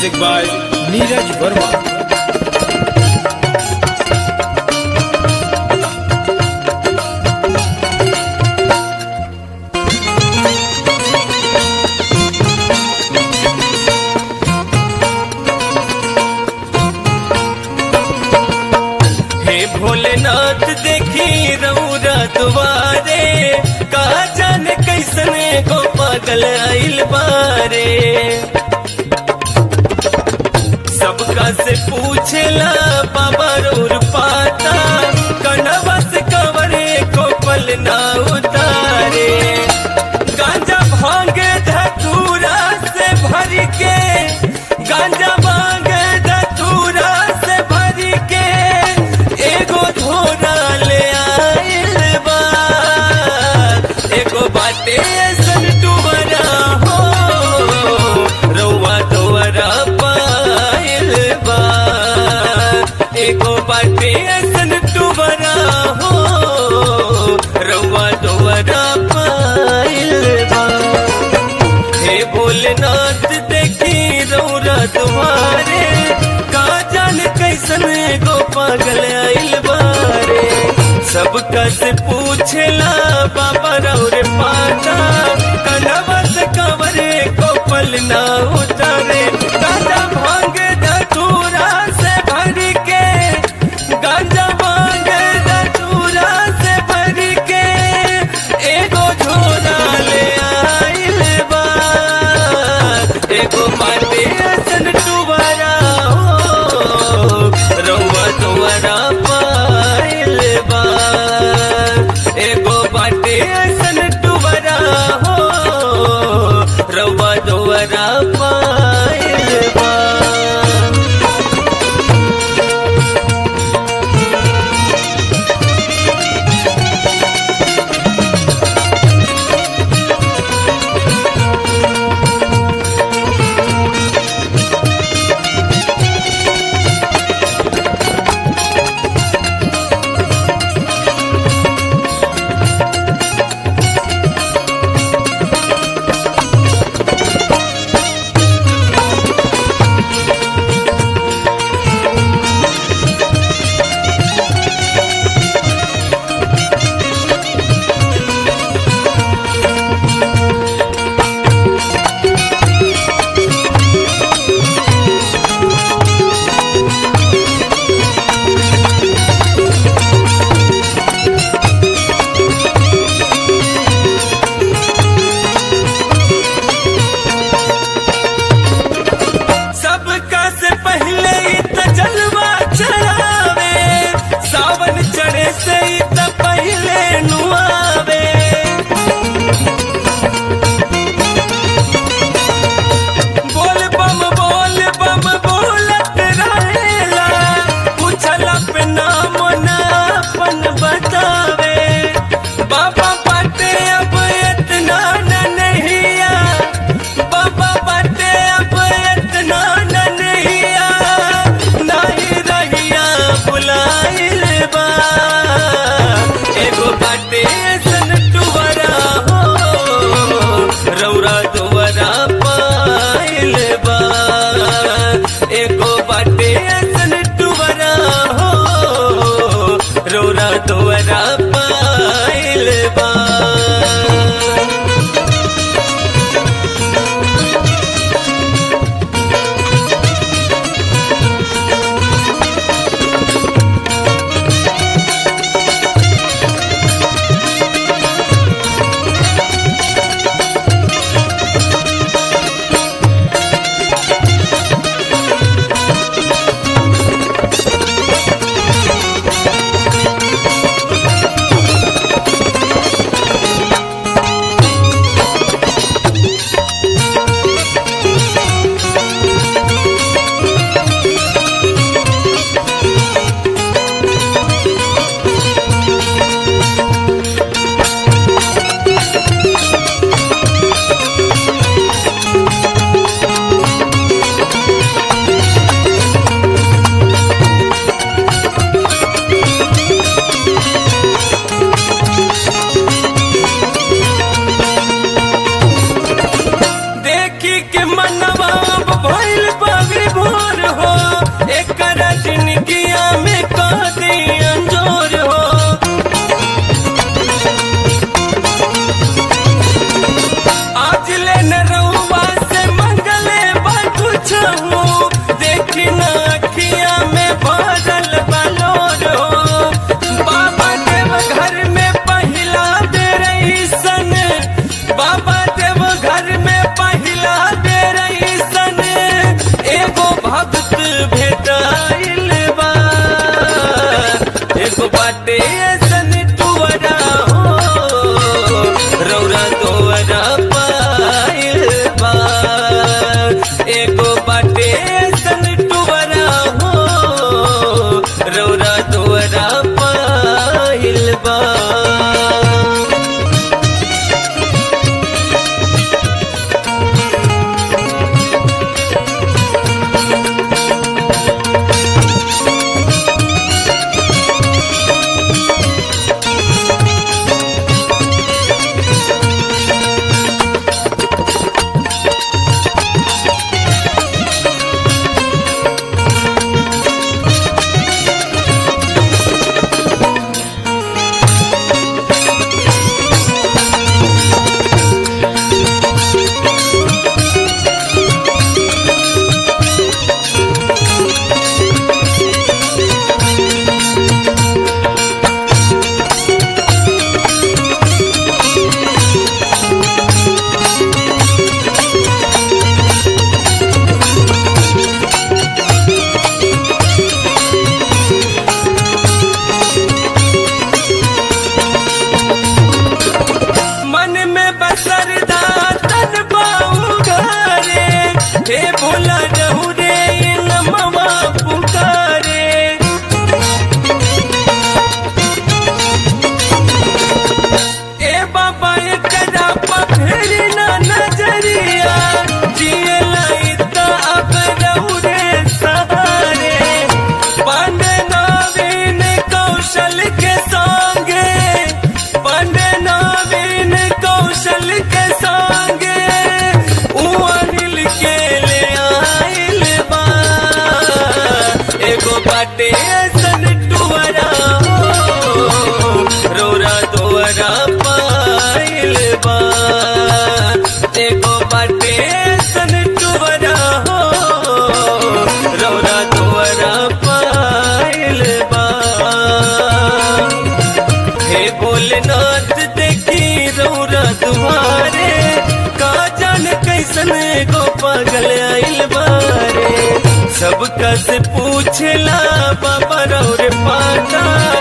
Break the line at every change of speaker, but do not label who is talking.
Music by Neeraj Verma.
हे भोलेनाथ देखी रौरा दुआरे का जाने कैसने को पागल आइल बारे सबका से पूछेला बाबा रौर पाता कनवा से कवरे को पल ना उतारे गांजा भांग धतूरा से भर के गांजा भांग धतूरा से भर के एगो झोरा ले आइल बा एगो बाटे सन टुवरा हो रउआ तोरा पाइल बा एगो बाटे सन टुवरा हो रउआ तोरा पाइल बा हे भोलेनाथ देखी रौरा तुम्हारे का जान कैसन गो पागल आइल बारे सबका से पूछेला बाबा रौरे पाता कनवा से कवरे को पल ना उतारे गांजा भांग धतूरा से भर के गांजा भांग धतूरा से भर के एगो झोला ले आइल बा एगो माटे असन टुवारा हो रउआ तुवरा पाइल बा एगो बाटे असन टुवारा हो रउआ तुवरा पाइल बा सबका से पहले ही त जलवा चढ़ावे सावन चढ़े से ही त पहले नुआवे बोल बम बोल बम बोलत रहेला पूछला पे नाम ना अपन बतावे बाबा बाटे अब इतना न नहिया बाबा बाटे अब इतना न नहिया नहीं रहिया बुलाइल बा एगो बाटे सन टुवरा हो रौरा दुवरा पाइल बा एगो बाटे सन टुवरा हो रौरा दुवरा पाइल बा देखी के मनवा अब भइल बावे पागल आइल बारे सबका से पूछला बाबा रौर पाता